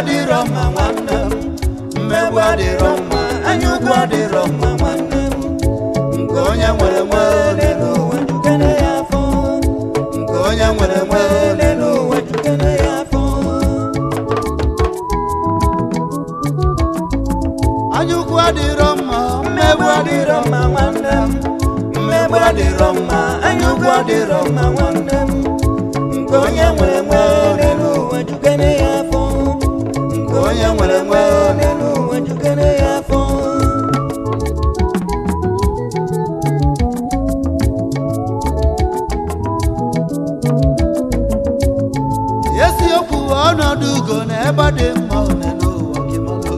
adịrọ mma nwanne m mmegbu adịrọ mma anya ukwu adịrọ mma nwanne m nke onye nwere nwe ole n'ụwa jukene ya afọ nke onye nwere nwe ole n'ụwa jukene ya afọ anya ukwu adịrọ mma mmegbu adịrọ mma nwanne m mmegbu adịrọ mma anya ukwu adịrọ mma nwanne m nke onye nwere nwe ole n'ụwa jukene ya afọ nke onye nwere nwe ole n'ụwa jukene ya afọ eziokwu ọnọdụ ugo na ebe dị mma one n'ụwa gị malụ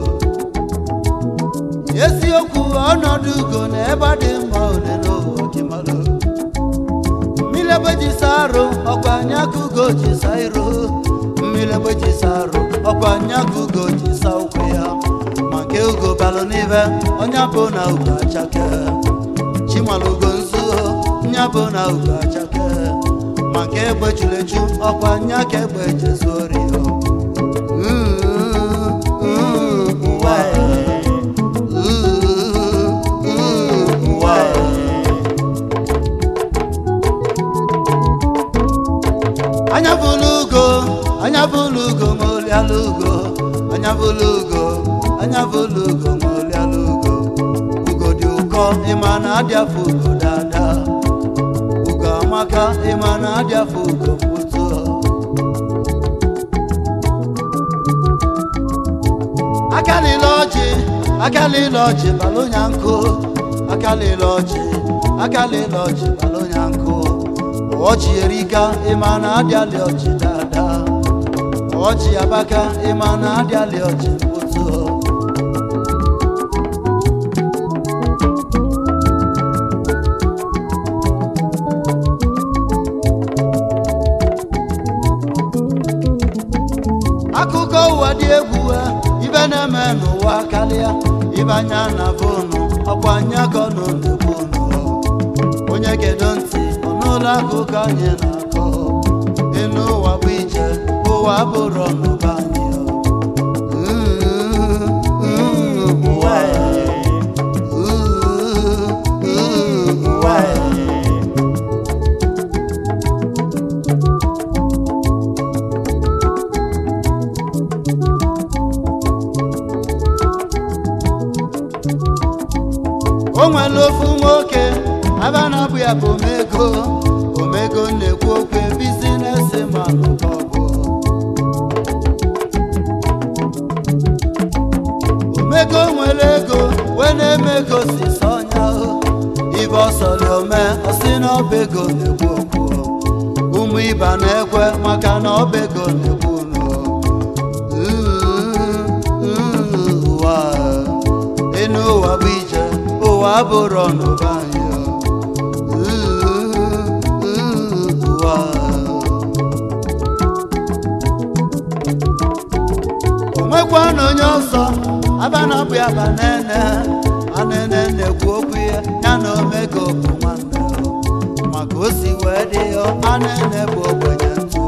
eziokwu ọnọdụ ugo na ebe dị mma one n'ụwa gị malụ mmiri ebe ji sa arụ ọkwa anya ka ugo ji sa iro mmiri ebe ji sa arụ ọkwa anya ka ugo ji sa ụkwụ ya ma nke ugo balụ n'ibe onye bụ na ugo achake chimalugo nzu nya bụ na ugo achake ma nke egbe chulechu ọkwa nya ka egbe jezuori ya ụwa ụwa anya bụlụ ugo anya bụlụ ugo ma oliala ugo anya bụlụ ugo anya bụlụ ugo ma oliala ugo ugo dị ụkọ ịma na adị afọ ugo dada ugo amaka ịma na adị afọ ugo mkputu akalila ọjị akalila ọjị balụnya nkụ akalila ọjị akalila ọjị balụnya nkụ ọjị erika ịma na adịalị ọjị dada ọjị abaka ịma na adịalị ọjị mkputu akụkọ ụwa dị egwu a, ibe na-eme n'ụwa karịa ibe anya na fonu ọkwa anya ka ọ nọ n'efonu onye gedo ntị ọ n'ụlọ akụkọ anyị na-akọ enu ụwa bụ ije ụwa bụrụ ọnụba anyị ụwa ụwa o nwere ofu nwoke aba na-abụ ya bụ omego omego na-ekwu okwu bizinesi manụ ọbụ omego nwere ego wee na-eme ego si sọnya ibe ọsọrọ ome ọsị na ọba ego na-ekwu okwu ụmụ iba na-ekwe maka na ọba ego na-ekwu unu ụwa enu ụwa bụ ije ụwa bụrụ ọnụba anyị ụwa onwekwana onye ọzọ aba na abụ ya ba nene anene na-ekwu okwu ya ya na omego bụ nwanne maka o si wee dị ya anene bụ ogbenye ntụ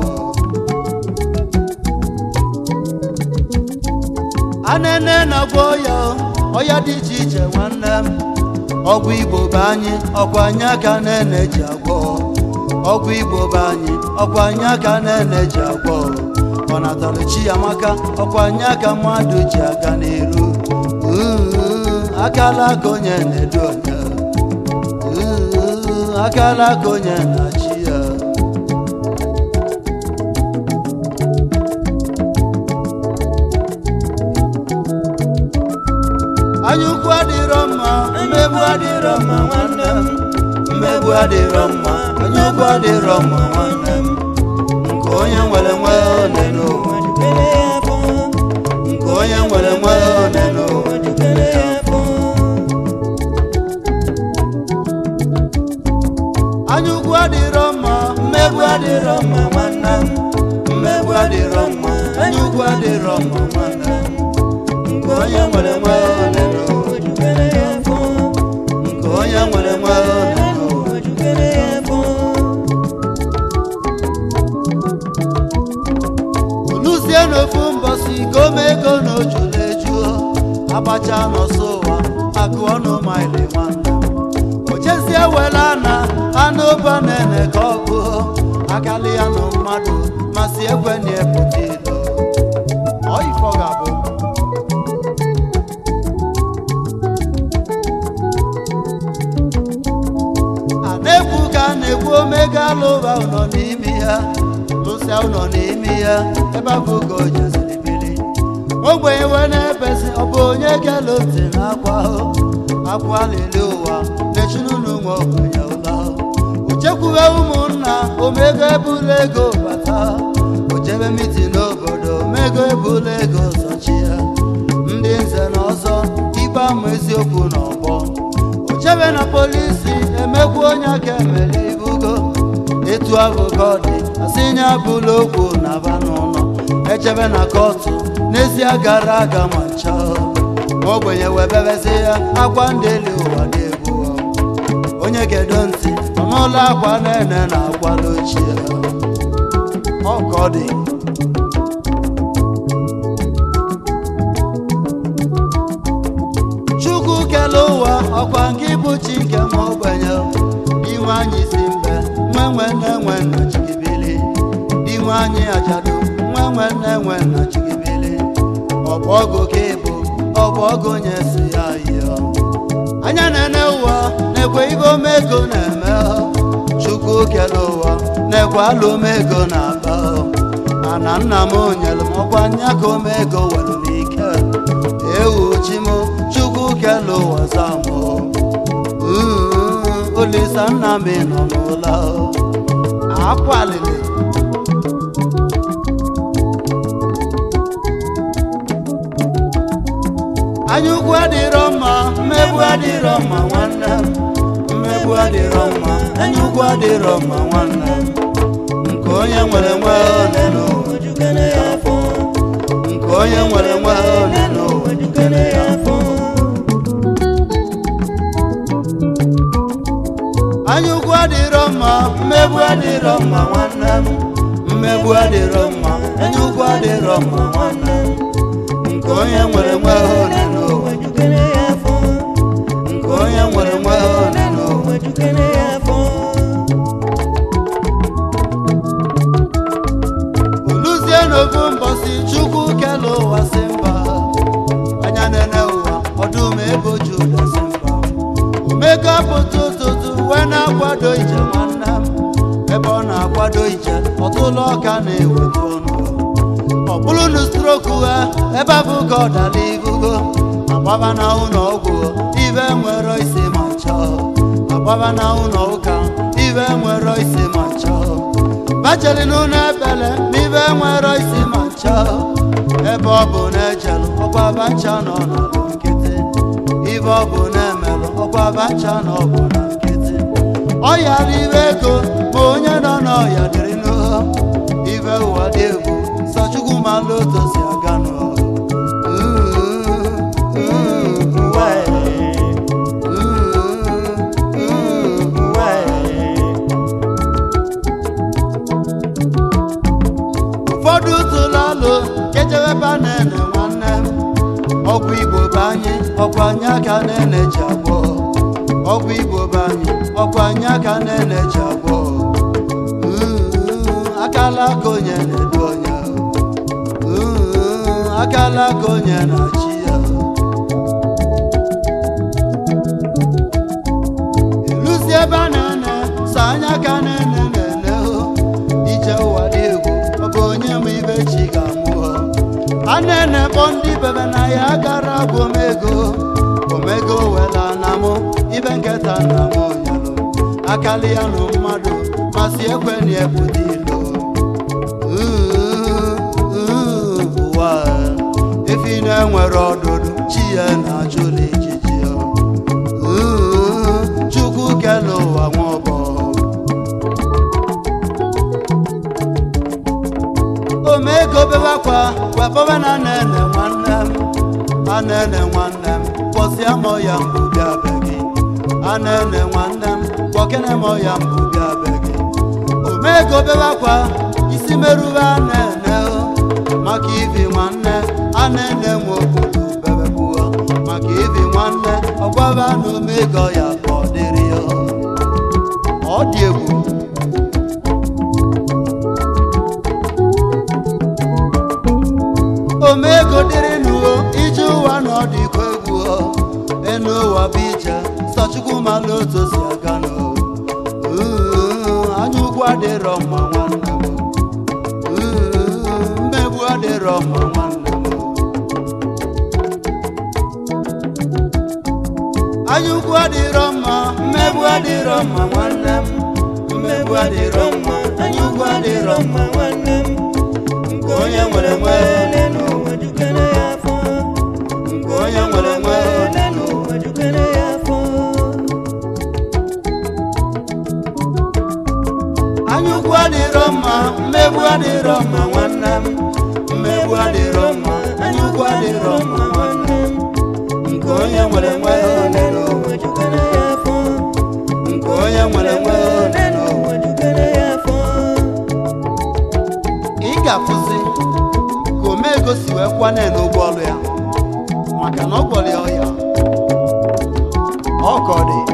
anene na-agwọ ya ọya dị iche iche nwanne m ọgwụ igbo be anyị ọkwa anyị aka nene ji agwọ ọgwụ igbo be anyị ọkwa anyị aka nene ji agwọ ọ natara chi ya maka ọkwa anyị aka mmadụ ji aga n'iru Uh, akala aka onye na-edu onye Uh, akala aka onye na-achị ya anya ukwu adịrọ mma mmegbu adịrọ mma nwanne m mmegbu adịrọ mma anya ukwu adịrọ mma nwanne m nke onye nwere nwe ole n'ụwa jikere ya afọ nke onye nwere nwe ole n'ụwa jikere ya afọ anya ukwu adịrọ mma mmegbu adịrọ mma nwanne m mmegbu adịrọ mma anya ukwu adịrọ mma nwanne m nke onye nwere nwe ole n'ụwa jikere ya afọ nke onye nwere nwe ole n'ụwa jikere ya afọ oluzie n'ofu mbọsi ka o mee abacha n'ọsọ ụwa akụ ọnụ maịlị nwanne m ochezie wela na anụ ụba na-ene ka ọ bụ akali ya nụ mmadụ masị ekwe na epụta ilo ọ ifọ ga-abụ a na-ekwu ka a na-ekwu omega alụba ụnọ n'ime ya lụsịa ụnọ n'ime ya ebe afọ ka o jeziri bili ogbenye wee na-ebezi ọ bụ onye kele ntị na akwa ahụ akwa lele ụwa nechinunu nwe ogbenye ụla ochekwuwe ụmụnna omego ebula ego bata ojebe miti n'obodo omego ebula ego zọchi ya ndị nze na ọzọ ikpe ama eziokwu n'ọgbọ ochebe na polisi emegbu onye aka emere ibugo etu ahụ ka ọ dị asị nye abụla okwu na aba n'ụlọ echebe na kọtụ n'ezie gara aga ma ncha ogbenye webebezi ya akwa ndị elu ụwa dị egwu onye gedo ntị nọ n'ụlọ akwa na-ene na akwala ochie ọ ka ọ dị chukwu kele ụwa ọkwa nke bụ chi nke ma ogbenye inwe anyị si mbe nwe nwe nne nwe nna chigibili inwe anyị ajadu nwe nwe nne nwe nna chigibili ọbụ ọgụ ka ịbụ ọbụ ọgụ onye si ya yio anya na-ene ụwa na-ekwe ibe omego na-eme chukwu kele ụwa na-ekwe ala omego na-aba mana nna m nyere m ọkwa nya ka omego were m ike ewu chi m chukwu kele ụwa zamụ olisa nna m nọ n'ụlọ akwalili anya ukwu adịrọ mma mmegbu adịrọ mma nwanne m mmegbu adịrọ mma anya ukwu adịrọ mma nwanne m nke onye nwere nwe ole n'ụwa Ojukene ya afọ, nke onye nwere nwe ole n'ụwa ojukene ya afọ. anya ukwu adịrọ mma mmegbu adịrọ mma nwanne m mmegbu adịrọ mma anya ukwu adịrọ mma nwanne m nke onye nwere nwe ole n'ụwa Ojukene ya afọ, nke onye nwere nwe ole n'ụwa ojukene ya afọ. oluzie n'ofu mbọsi chukwu kele ụwa si mba anya nene ụwa ọdụm ebo juda si mba omego apụta ụtụtụ wee na-akwado ije nwanne m ebe ọ na-akwado ije ọtụlụ ọka na-eweta ọnụ ọ bụrụ na stroku ha ebe abụ ka ọ dala ibugo agbaba na ụlọ ọgwụ ibe nwere isi ma chọọ agbaba na ụlọ ụka ibe nwere isi ma chọọ bacheli n'ụlọ ebele ma ibe nwere isi ma chọọ ebe ọ bụ na ejelu ọkwa bacha nọ n'ọlụ nkịtị ibe ọ bụ na emelụ ọkwa bacha nọ ọ bụ na nkịtị ọ yara ibe ego ma onye nọ n'ọya dịrị n'ụhọ ibe ụwa dị egwu sọ chukwu malụ otu si aga n'ụhọ ụfọdụ tụlụ alụ kechewebe na-ene nwanne m ọgwụ igbo be anyị ọkwa anyị aka na-ene ji agwọ ọgwụ igbo be anyị ọkwa anyị aka na-ene ji agwọ Mm, akala aka onye na-edu onye Mm, akala aka onye na-achị ya ịlụzi ebe a na-ene sọ anya ka na-ene na-ene o ije ụwa dị egwu ọ bụ onye ma ibe chi ga-amụ o. a na-ene kpọ ndị bebe na ya gara bụ omego omego wela na mụ ibe nketa na m onyelu akali ya nụ mmadụ masị ekwe na ebute ilo ụwa efi na-enwere ọdụdụ chi ya na-achụla ijiji ya Ooh, chukwu kele ụwa nwụbọ omego bebakwa wepọba na nene nwanne m anene nwanne m kpọsịa mọ ya mbụ bịa be gị anene nwanne m kpọkene mọ ya mbụ bịa be gị omego bebakwa isi merube anene o maka ibi nwanne anene nwe obodo bebekwa ego ya ka ọ dịrị ya ọ dị egwu omego dịrị n'uo ije ụwa na ọ dịkwa egwu o. enu ụwa bụ ije sọchukwu malụ otu o si aga nụ Uuu, anya ukwu adịrọ mma nwanne m Uuu, mmegbu adịrọ mma nwanne m anya ukwu adịrọ mma mmegbu adịrọ mma nwanne m mmegbu adịrọ mma anya ukwu adịrọ mma nwanne m nke onye nwere nwe ele n'ụwa jukere ya afọ nke onye nwere nwe ele n'ụwa jukere ya afọ anya ukwu adịrọ mma mmegbu adịrọ mma nwanne m mmegbu adịrọ mma anya ukwu adịrọ mma nwanne m nke onye nwere nwe ele n'ụwa jukere ya afọ nke onye nwere nwe ele n'ụwa jukere ya afọ ị ga-afụzi ka omego si wee kwane n'ụgbọ ọrụ ya maka na ọ gwọrọ ya ọya ọ ka ọ dị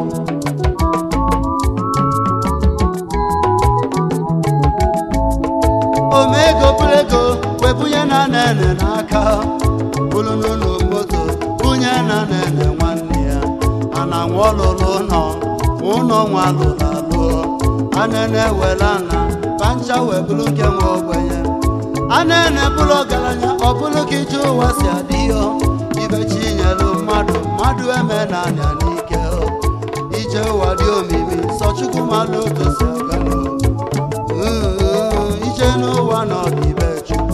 omego bụrụ ego wee bunye na nene n'aka bụrụ n'ụlọ moto bunye na nene nwanne ya a na-anwụ ọlụlụ ụlọ ụlọ nwa lụrụ alụ anene were ana pancha wee bụrụ nke nwe ogbenye anene bụrụ ọgaranya ọ bụrụ ka ije ụwa si adị ya ibe chi nyelu mmadụ mmadụ eme na anya n'ike ije ụwa dị omimi sọ chukwu malụ otu si aga n'ụwa Uuu, ije n'ụwa nọ n'ibe chukwu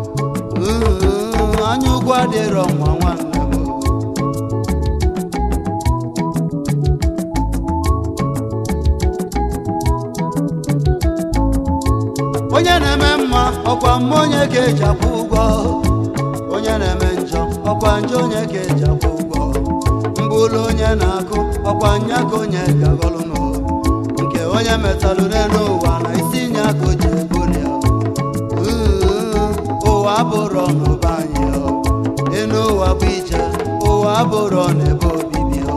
Uuu, anya ugwu adịrọ mma nwanne m onye na-eme mma ọkwa mma onye ka eji akwụ ụgwọ onye na-eme njọ ọkwa njọ onye ka eji akwụ ụgwọ mbụlụ onye na-akụ ọkwa nya ka onye ga-aghọlụ n'ụwa nke onye metalụ n'elu ụwa na isi nya ka o ji ebuli ya Uuu, ụwa abụrọ n'ụba anyị ọ. enu ụwa bụ ije ụwa abụrọ n'ebe obibi ọ.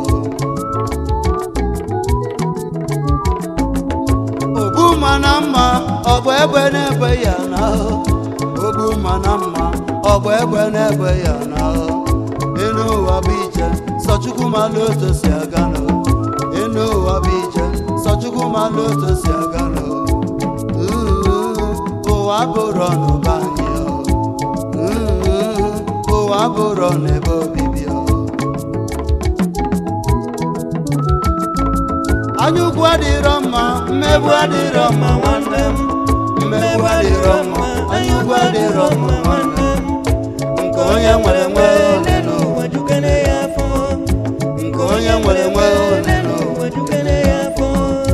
ogbu mma na mma ọ bụ egbe na-egbe ya na ogbu mma na mma ọ bụ egbe na-egbe ya na enu ụwa bụ ije sọchukwu malụ otu si aga nọ enu ụwa bụ ije sọchukwu malụ otu si aga nọ Uuu, ụwa bụrụ n'ụba anyị ọ. Uuu, ụwa bụrụ n'ebe obibi ọ. anya ukwu adịrọ mma mmegbu adịrọ mma nwanne m mmegbu adịrọ mma anya ukwu adịrọ mma nwanne m nke onye nwere nwe ele n'ụwa jukere ya afọ nke onye nwere nwe ele n'ụwa jukere ya afọ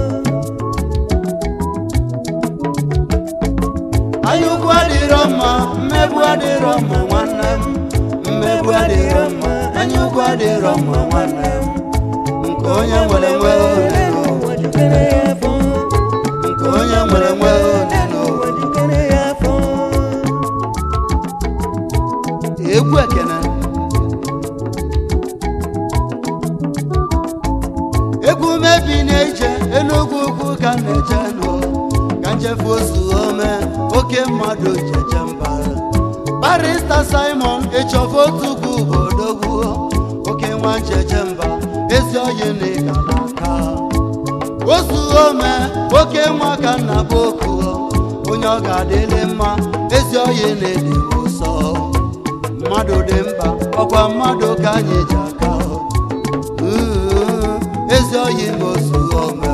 anya ukwu adịrọ mma mmegbu adịrọ mma nwanne m mmegbu adịrọ mma anya ukwu adịrọ mma nwanne m nke onye nwere nwe ele n'ụwa jukere ya afọ nke onye nwere nwe ele n'ụwa jukere ya afọ egwu ekene egwu mebi na-eje enugwu ugwu ka m na-eje nụ ka nchefu osu ome oke mmadụ jeje mba barista simon ịchọfụ otu ugwu odogwu oke nwa njeje mba ezi oyi na ịga n'aka osu ome oke nwa ka nna bụ oku onye ọ ga-adịlị mma ezi oyi na-ede ụsọ mmadụ dị mkpa ọkwa mmadụ ka anyị ji aka Uuu, ezi oyi na osu ome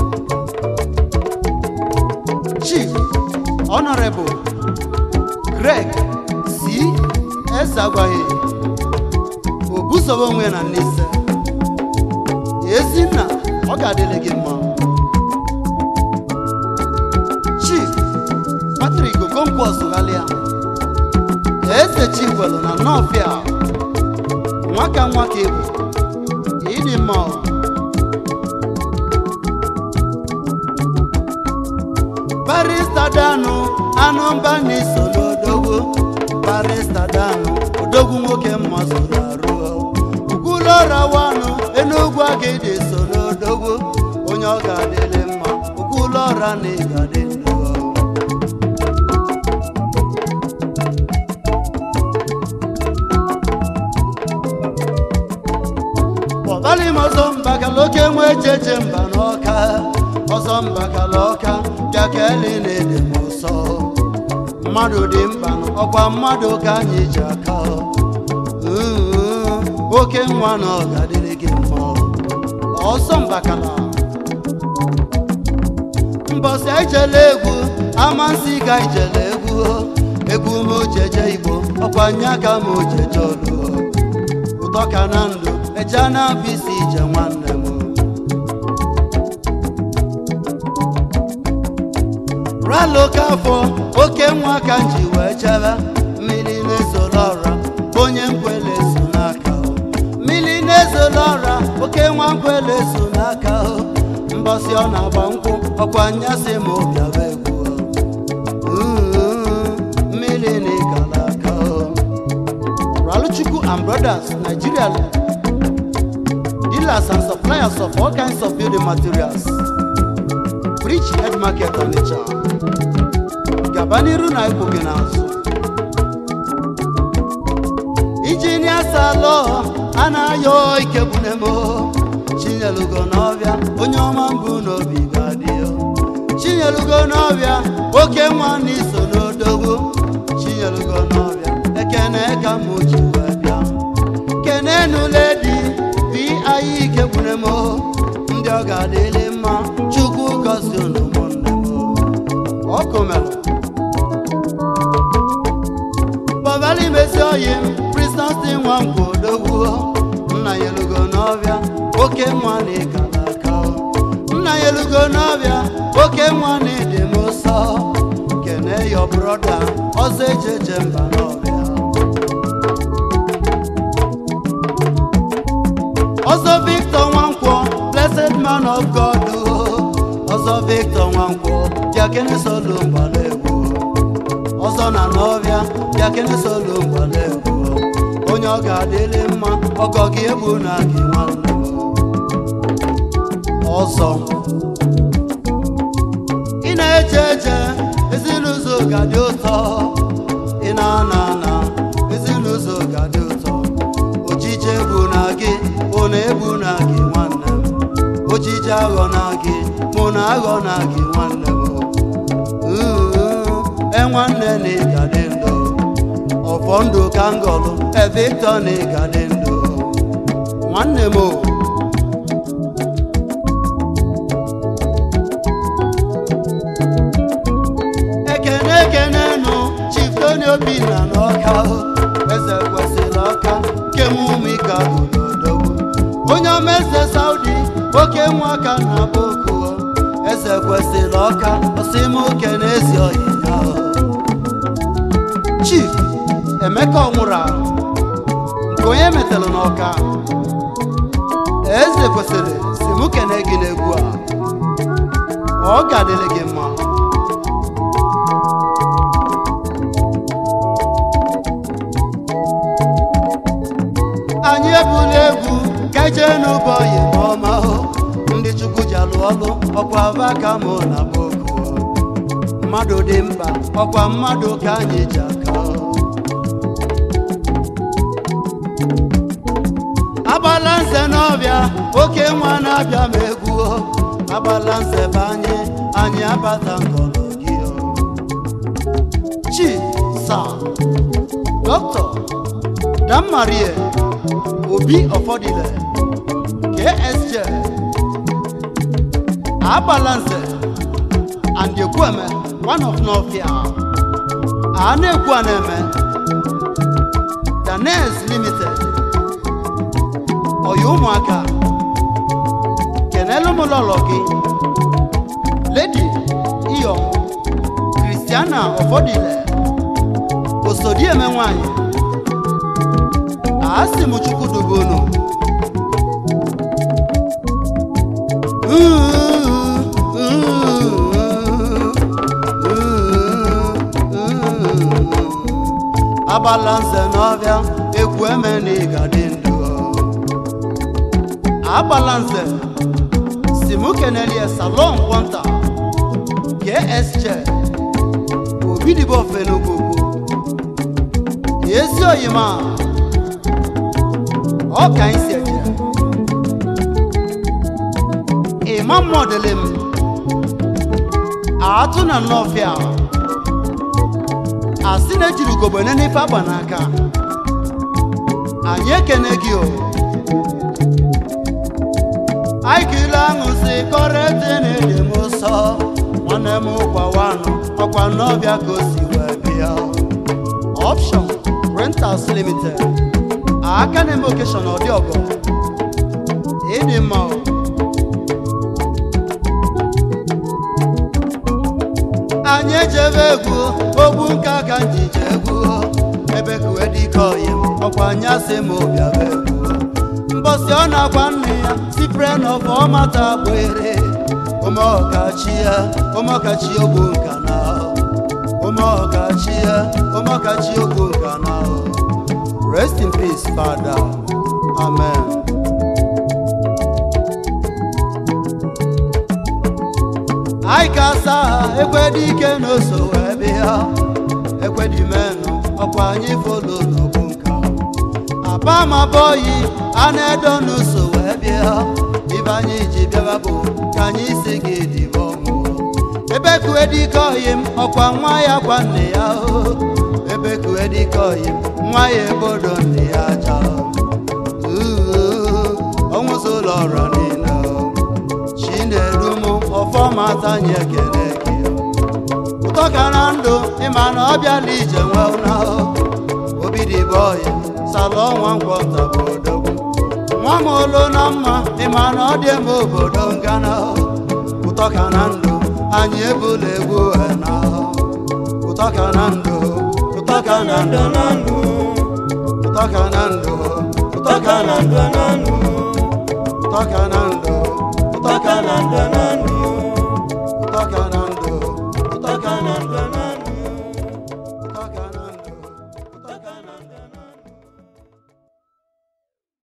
chief honorable greg c ezagwaghị obusobe onwe na nise ezinna ọ ga-adịrị gị mma chief patrik okonkwo sụghalịa eze chikwelu na nọfịa nwaka nwaka ebu ịdị mma ọ. barista danu anụ mba n'iso n'odogwu barista danu odogwu nwoke mma soro arụ ukwulọra wanụ n'ugwu agịdị so n'odogwu onye ọ ga-adịrị mma okwu ụlọ ọra na ị ga-adị ndụ ọbali m ọzọ mbakala oke nwe ejeje mba n'ọka ọzọ mbakala ọka bịa ka eli na-ede m ụsọ mmadụ dị mkpa ọkwa mmadụ ka anyị ji aka Mm, oke nwa na ọ ga-adịrị gị mma ọsọ mbakala mbọsị ijele egwu amasị ka ijele egwu egwu m ojeje igbo ọkwa nye aka m ojeje olu ụtọ ka na ndụ eje na bisi ije nwanne m ralo ka afọ oke nwa ka m ji wee chebe mmiri na-ezola ọra onye nkwele so n'aka mmiri na-ezola ọra oke nwa nkwele so n'aka mbọsị ọ na-agba nkwụ ọkwa nyasị ma ụbịaba egwu Mm, mmiri na ịgala aka Raluchukwu and Brothers Nigeria dealers and suppliers of all kinds of building materials Bridge Head Market Onitsha gaba n'iru na ikwu gị n'azụ injinia salọ a na-ayọ ikebunemo chinyelugo n'ọbịa onye ọma mbụ n'obi ga-adị chinyelugo n'ọbịa oke nwa n'iso n'odogwu chinyelugo n'ọbịa ekene ka mụ ji wee bịa kenenuledi bi anyị ikebunemo ndị ọ ga-adịlị mma chukwu gọzie unu ụmụnne m ọkụ mere bọbali mesi oyi m kristansi nwa nkwa odogwu nna ya elugo n'ọbịa oke nwa na ịkala aka nna ya elugo n'ọbịa oke nwa na ịdị m ụsọ kene yo broda ọzọ ejeje mba n'ọbịa ọzọ victor nwankwọ blessed man of god ọzọ victor nwankwọ bịakene solo mgbala egwu ọzọ na n'ọbịa bịakene solo mgbala egwu onye ọ ga-adịrị mma ọgọ gị egbu na gị nwanne m. ọzọ ị na-eje eje ezinụzọ ga-adị ụtọ ị na-ana ana ezinụzọ ga-adị ụtọ ojije egbu na gị mụ na egbu na gị nwanne m ojije aghọ na gị mụ na aghọ na gị nwanne m Mm, e nwanne na ị ga-adị ndụ ọfọ ndụ ka ngọlụ e Victor na ị ga-adị ndụ nwanne m o ekene ekene nụ Chief Tony Obinna n'ọka eze kwesịrị ọka kemụmika ododogwu onye ọma eze Saudi oke nwa ka na boko eze kwesịrị ọka ọsịmoke na ezi ọyịya Chief Emeka ọnwụrụ ahụ nke onye metalụ n'ọka eze kwesịrị si mụ kene gị n'egwu a ọ ga-adịrị gị mma anyị ebula egwu ka jee n'ụbọyị ma ọma hụ ndị chukwu ji alụ ọlụ ọkwa ava ka mụ na boko mmadụ dị mkpa ọkwa mmadụ ka anyị ji aka agbala nze n'ọbịa oke nwa na-abịa ma egwu agbala nze be anyị anyị abata ngọlọ gị chi sa dọkịta dammarie obi ọfọdịle ksj agbalanze and ekwueme one of nofia a na-ekwu a na-eme danes limited ọya ụmụaka kenelu m lọlọ gị ledi iyom kristiana ọfọdịle osodieme nwanyị asị m chukwu dobe unu agbala nze n'ọbịa ekwu eme na ịga dị ndụ agbala nze si mụ kenelie salon kwọnta ksj obidibo fenugwugwu ezi oyima ọ ka anyị si eje ịma mmọdele m atụ na nnọfịa asị na ejiri ugogbene n'ife agba n'aka anyị ekene gị o anyị kile aṅụ si kọrete na-ede m ụsọ nwanne m gwawanụ ọkwa n'ọbịa ka o si wee bịa option rentals limited aka na-eme okeshọn ọdị ọgọ ịdị mma o anyị ejebe egwu ogbu nka ka njije egwu ebe kuwe dike oyim ọkwa anyị asị m obiaba egwu mbọsị ọ na-agwa nne ya sipre n'ọfọ ọmata gbere ụmụọkachi ya ụmụọkachi ogbu nka na ụmụọkachi ya ụmụọkachi ogbu nka na rest in peace father amen anyị ga-asa ha ekwedị ike n'oso wee bịa ekwedị menụ ọkwa anyị folo n'ogbu nka apa ma bọyi a na-edo n'ụso wee bịa ibe anyị ji bịaba bụ ka anyị si gị dịbọ nwụọ ebe kue dike oyi m ọkwa nwa ya gwa nne ya o ebe kue dike oyi m nwa ya ebodo nne ya aja ọnwụzụlọ ọrọ niile chinedu m ọfọma tanye ekele gị ụtọ ka na ndụ ịma na ọ bịala ije nwe ụna obi dịbọ oyi salọ nwa nkwọnta bụ odogwu nwa m olu na mma ịma na ọ dị eme obodo ngana ụtọ ka na ndụ anyị ebula egwu na ụtọ ka na ndụ ụtọ ka na ndụ na ndụ ụtọ ka na ndụ ụtọ ka na ndụ na ndụ ụtọ ka na ndụ ụtọ ka na ndụ na ndụ ụtọ ka na ndụ